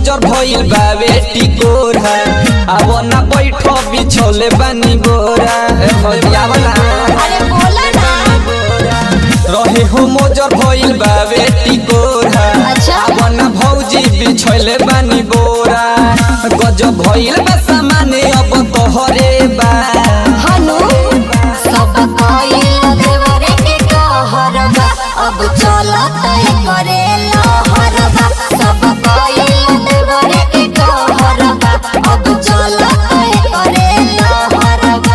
मोजर भइल बावे टिकोरा अब ना बैठो बिछोले बानी बोरा ए भैया वाला अरे बोला ना रहे हो मोजर भइल बावे टिकोरा अच्छा। अब ना भौजी बिछोले बानी बोरा गजब भइल बा सामाने अब तोहरे बा हनु सब कोइल देवरे के कहरबा अब चलत करे लहरबा सब कोइल देवरे के कहरबा अब चलत करे लहरबा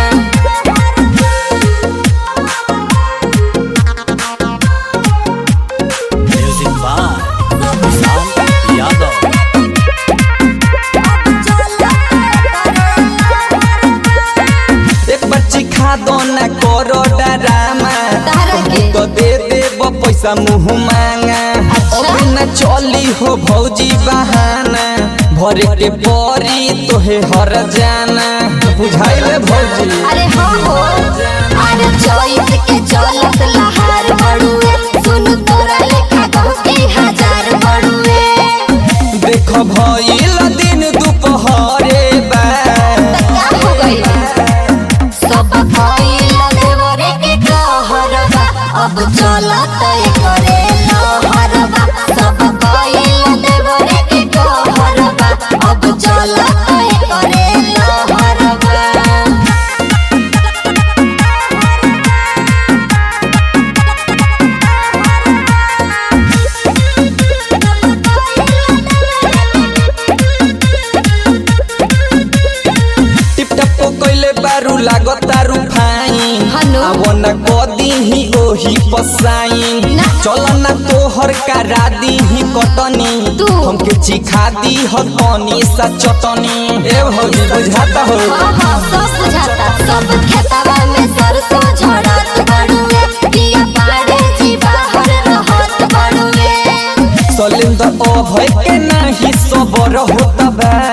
Music by Sam Yadav. एक बच्ची खा दो ना करो डरामा तारा के? तो दे देब पैसा मुँह मांगा अभी न चली हो भौजी बहाना भरे के परी तोहे हर जाना बुझाइल भौजी अरे हाँ हो अरे चोइस के चलत लहार बड़ुए सुन तोरा लेखा गाँव के हजार बड़ुए देख भइल दिन दुपहरे बा का हो गई सब कोइल देवरे के कहरबा अब चलत करे लहरबा सब कोइल देवरे के कहरबा अब चलत करे लहरबा टिप टप कइले बारू लागतारू फाइन हनु? अब न कदी ही ओही पसाइन ना। चल ना तोहर करा दी ही कटनी तू? हमके चिखा दी ह तनी सा चटनी ए भौजी बुझाता हो हाँ हाँ सब बुझाता सब खेतवा में सरसों झड़त बड़ुए दिया पाड़े जी बाहर रहत बड़ुए सलेंदर ओ भय के नाही सबर होता बा